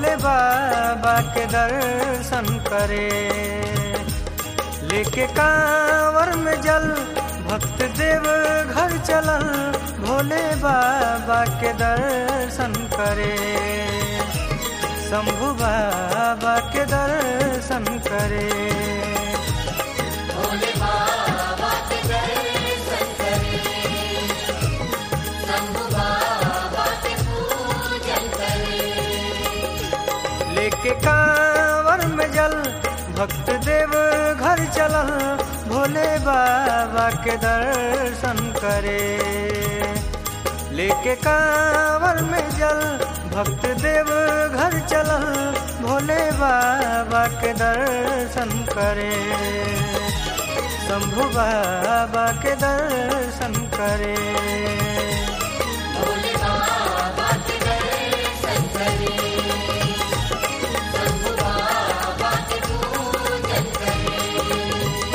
भोले बाबा के दर्शन करे लेके कांवर में जल भक्त देव घर चलल भोले बाबा के दर्शन करे शंभु बाबा के दर्शन करे भोले बाबा के दर्शन करे शंभु बाबा के पूजन करे लेके कांवर में जल भक्त देव घर चलल भोले बाबा के दर्शन करे लेके कांवर में जल भक्त देव घर चलल भोले बाबा के दर्शन करे शंभु बाबा के दर्शन करे भोले बाबा के दर्शन करे शंभु बाबा के पूजन करे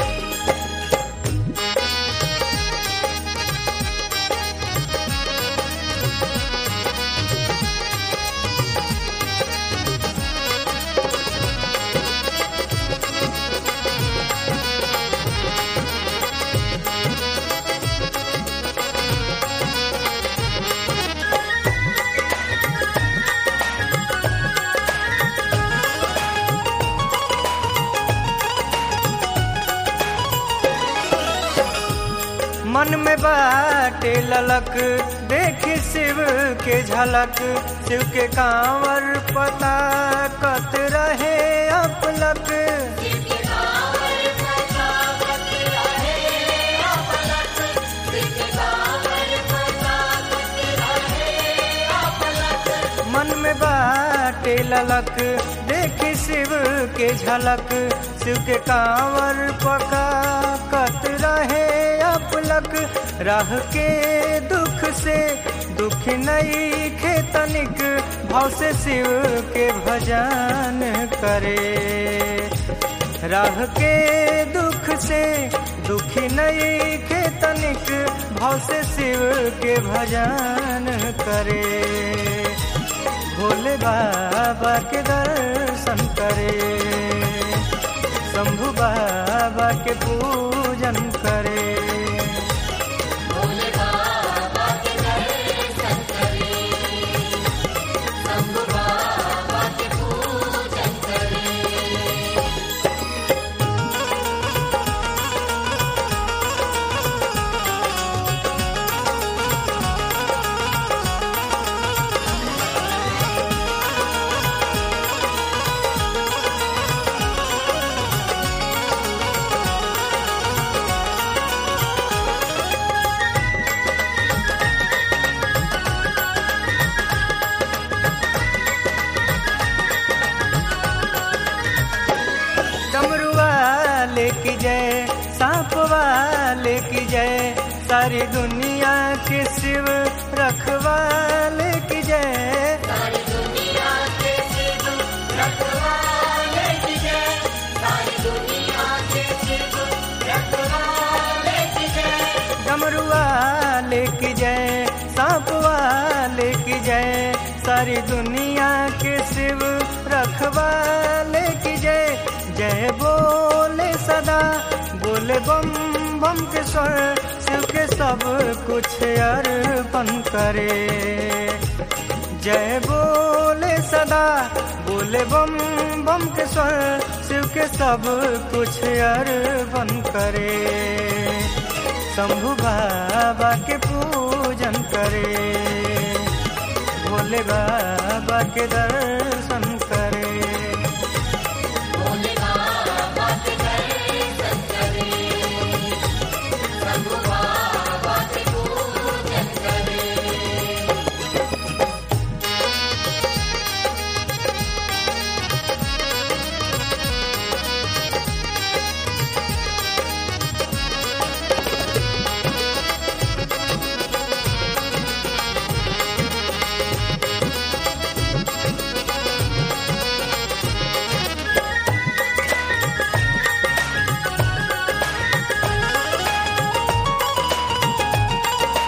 मन में बाटे ललक देखी शिव के झलक शिव के कांवर पता कत रहे अपलक के कांवर पता कत रहे अपलक के कांवर पता कत रहे अपलक मन में बाटे ललक देखी शिव के झलक शिव के कांवर पका कत रहे अपलक राह के दुख से दुख नहीं खेतनिक भाव से शिव के भजन करे राह के दुख से दुखी नहीं खेतनिक भाव से शिव के भजन करे भोले बाबा के दर्शन करे शंभु बाबा के पूजन करे भोले बाबा के दर्शन करे शंभु बाबा के पूजन करे डमरू वाले की जय सांप वाले की जय सारी दुनिया के शिव रखवाले की जय सारी दुनिया के शिव रखवाले की जय सारी दुनिया के शिव रखवाले की जय डमरू वाले की जय सांप वाले की जय सारी दुनिया के शिव रखवाले की जय जय बोले सदा बोले बम बम के स्वर शिव के सब कुछ अर्पण करे जय बोले सदा बोले बम बम के स्वर शिव के सब कुछ अर्पण करे शंभु बाबा के पूजन करे भोले बाबा के दर्शन करे भोले बाबा के दर्शन करे शंभु बाबा के पूजन करे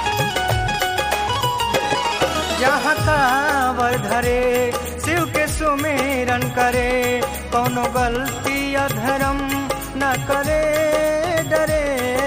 जहाँ कांवर धरे शिव के सुम सुमेरन करे कोनो गलती या धर्म न करे डरे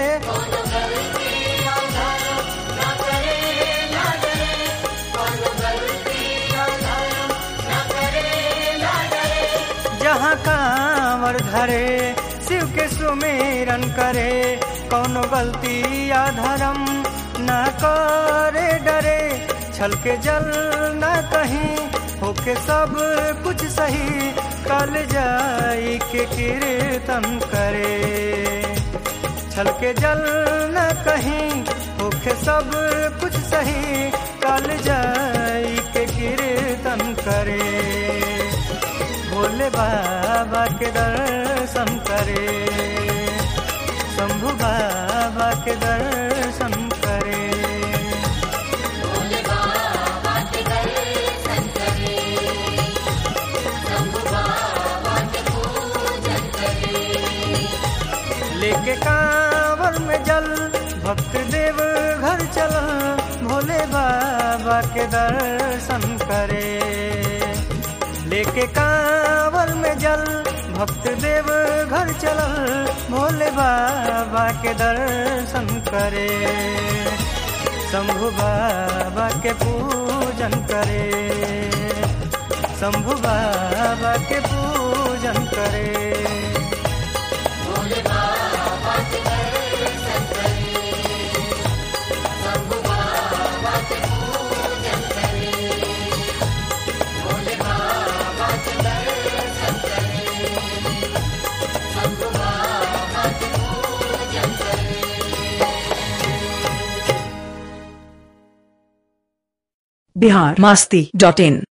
जहाँ कांवर धरे शिव के सुमेरन करे कोनो गलती या धर्म न करे डरे छल के जल न कहीं होके सब कुछ सही कल जाई के कीर्तन करे छल के जल न कहीं होके सब कुछ सही कल जाई के कीर्तन करे भोले बाबा के दर्शन करे शंभु बाबा के दर्शन करे भोले बाबा के दर्शन करे शंभु बाबा के पूजन करे लेके कांवर में जल भक्त देव घर चल भोले बाबा के दर्शन करे लेके कांवर में जल भक्त देव घर चल भोले बाबा के दर्शन करे शंभु बाबा के पूजन करे शंभु बाबा के पूजन करे भोले बाबा के दर्शन करे शंभु बाबा के पूजन करे भोले बाबा के दर्शन करे शंभु बाबा के पूजन करे बिहार मास्ती डॉट इन